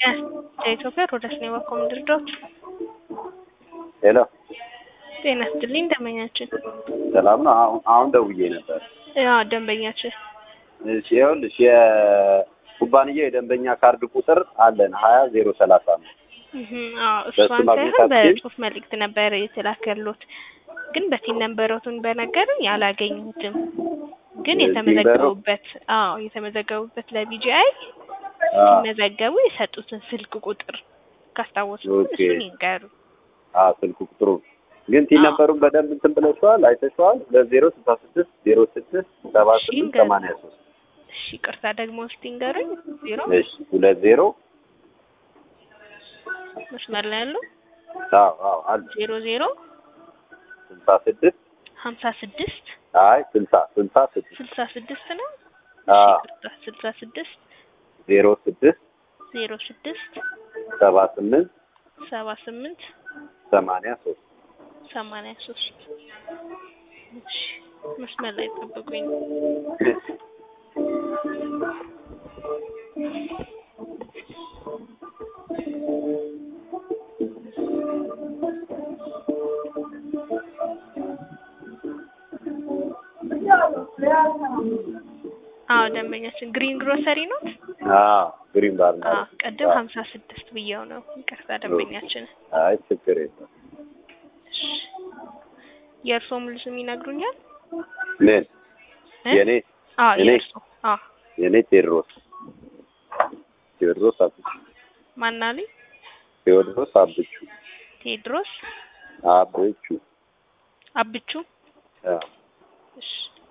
ከኢትዮጵያ ሮዳስ ነው የባኮ ምድርዶች ሄሎ ጤና ይስጥልኝ ደንበኛችን ሰላም ነው። አሁን አሁን ደውዬ ነበር። ያው ደንበኛችን እሺ ይኸውልሽ የኩባንያው የደንበኛ ካርድ ቁጥር አለን ሀያ ዜሮ ሰላሳ ነው። እህ አዎ በሱ እሷን ማግኘት ሳይሆን አትችይም? በጽሁፍ መልእክት ነበር የተላከሉት ግን በቲን ነንበሮቱን በነገሩኝ አላገኙትም። ግን የቲን የተመዘገቡበት አዎ የተመዘገቡበት ለቢጂአይ አዎ ሲመዘገቡ የሰጡትን ስልክ ቁጥር ካስታወሱ ኦኬ። እሱን ይንገሩ። አዎ ስልክ ቁጥሩ ግን ቲን አዎ። ነበሩን በደንብ እንትን ብለሽዋል፣ አይተሽዋል። ለዜሮ ስልሳ ስድስት ዜሮ ስድስት ሰባ እሺ፣ ስምንት እንገር- ሰማንያ ሶስት እሺ ቅርታ ደግሞ እስቲ ንገሩኝ። ዜሮ እሺ ሁለት ዜሮ መስመር ላይ ያለው አዎ አዎ አለ ዜሮ ዜሮ ስልሳ ስድስት ሀምሳ ስድስት አይ ስልሳ ስልሳ ስድስት ስልሳ ስድስት ነው። አዎ እሺ ቅርታ ስልሳ ስድስት ዜሮ ስድስት ዜሮ ስድስት ሰባ ስምንት ሰባ ስምንት ሰማንያ ሶስት ሰማንያ ሶስት እሺ መስመር ላይ ጠብቁኝ። አዎ ደንበኛችን ግሪን ግሮሰሪ ነው። አዎ ግሪን ባር አዎ ማለት ቅድም ሀምሳ ስድስት ብዬው ነው። ይቅርታ ደንበኛችን። አይ ችግር የለም። እሺ የእርስዎ ሙሉ ስም ይነግሩኛል? ምን እ? የኔ አዎ እኔ? የእርስዎ አዎ የኔ ቴዎድሮስ ቴዎድሮስ አብቹ ማናልኝ? ቴዎድሮስ አብቹ ቴድሮስ አብቹ አብቹ አዎ እሺ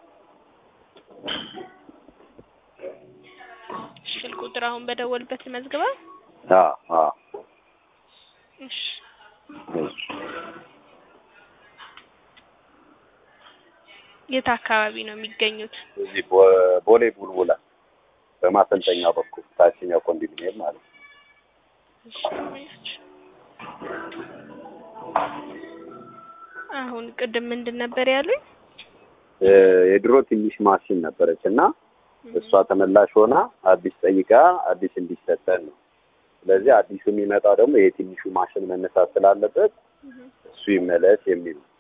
ስልክ ቁጥር አሁን በደወልበት መዝግባ አዎ አዎ እሺ እሺ። የት አካባቢ ነው የሚገኙት? እዚህ ቦ- ቦሌ ቡልቡላ በማሰልጠኛው በኩል ታችኛው ኮንዶሚኒየም ማለት ነው። እሺ አሁን ቅድም ምንድን ነበር ያሉኝ? እ የድሮ ትንሽ ማሽን ነበረች እና እሷ ተመላሽ ሆና አዲስ ጠይቃ አዲስ እንዲሰጠን ነው። ስለዚህ አዲሱ የሚመጣው ደግሞ የትንሹ ማሽን መነሳት ስላለበት እሱ ይመለስ የሚል ነው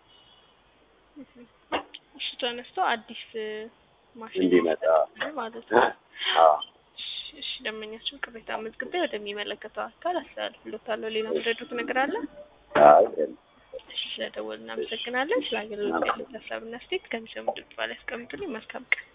እሱ ተነስቶ አዲስ እ፣ ማሽን እንዲመጣ ይሰጣል ማለት ነው። አዎ እሺ፣ እሺ ደንበኛችን ቅሬታ መዝግቤ ወደሚመለከተው አካል አስተላልፍሎታለሁ። ሌላ ምረዱት ነገር አለ? አይ የለም። እሺ ስለደወልን እናመሰግናለን። ስለ አገልግሎት ያሉት ሀሳብና አስተያየት ከሚሰሙ ድምጽ ላይ ያስቀምጡልኝ። መልካም ቀን